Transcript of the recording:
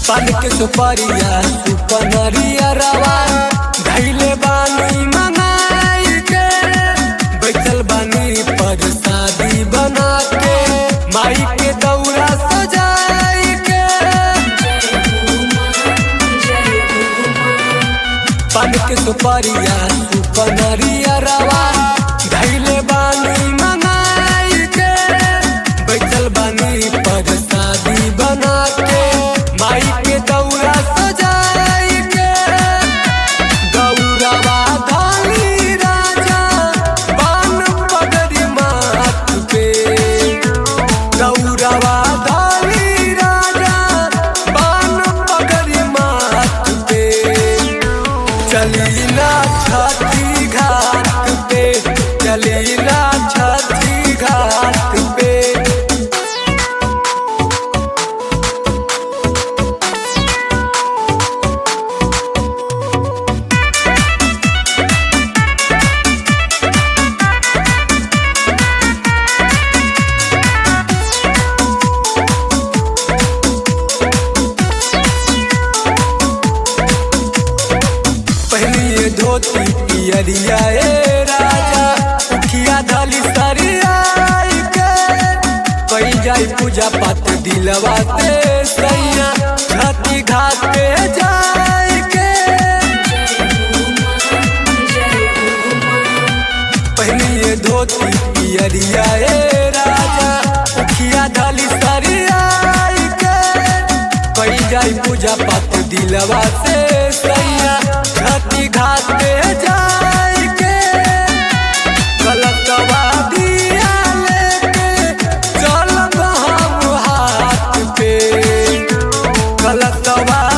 पान के सुपरिया सुपनरिया रवा धैले बानी मनाई के बैठल बानी पर शादी बना के माई के दौरा सजाई के पान के सुपरिया सुपनरिया रवा धैले बानी मनाई के बैठल बानी पर शादी बना के माई के दौरा सजाई के गौरवा धानी राजा बान पगड़ी माथ पे गौरवा धानी राजा बान पगड़ी माथ पे चली ना छठी घाट पे चली ना छठी घाट पे पहनिए धोती पियरिया ए राजा उखिया धली सरियाई के कई जाई पूजा पाठ दिलवा से सैया छठी घाट पे जाई के पहनिए धोती पियरिया ए राजा उखिया धली सरियाई के कई जाई पूजा पाठ दिलवा से सैया छठी घाट पे जाई के गलतवा दिया लेके चलब हम हाथ पे गलतवा